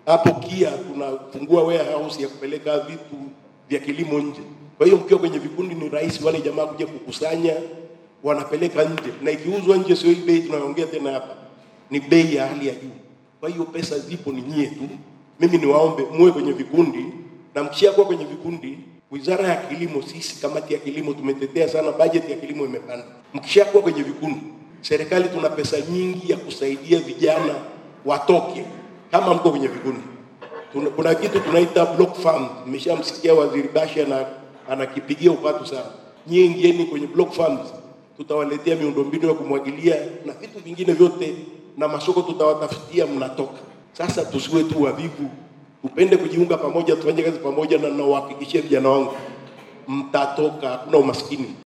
hapo KIA tunafungua warehouse ya kupeleka vitu vya kilimo nje. Kwa hiyo mkiwa kwenye vikundi ni rahisi wale jamaa kuja kukusanya, wanapeleka nje, na ikiuzwa nje sio hii bei tunayoongea tena hapa, ni bei ya hali ya juu. Kwa hiyo pesa zipo, ni nyie tu. Mimi niwaombe muwe kwenye vikundi, na mkishakuwa kwenye vikundi, Wizara ya Kilimo, sisi kamati ya kilimo tumetetea sana, bajeti ya kilimo imepanda. Mkishakuwa kwenye vikundi, serikali tuna pesa nyingi ya kusaidia vijana watoke, kama mko kwenye vikundi. Tuna, kuna kitu tunaita block farm. Nimeshamsikia Waziri Bashe na anakipigia upatu sana. Nyie ingieni kwenye block farms, tutawaletea miundombinu ya kumwagilia na vitu vingine vyote, na masoko tutawatafutia, mnatoka. Sasa tusiwe tu wavivu, tupende kujiunga pamoja, tufanye kazi pamoja, na nawahakikishia vijana wangu mtatoka, hakuna umaskini.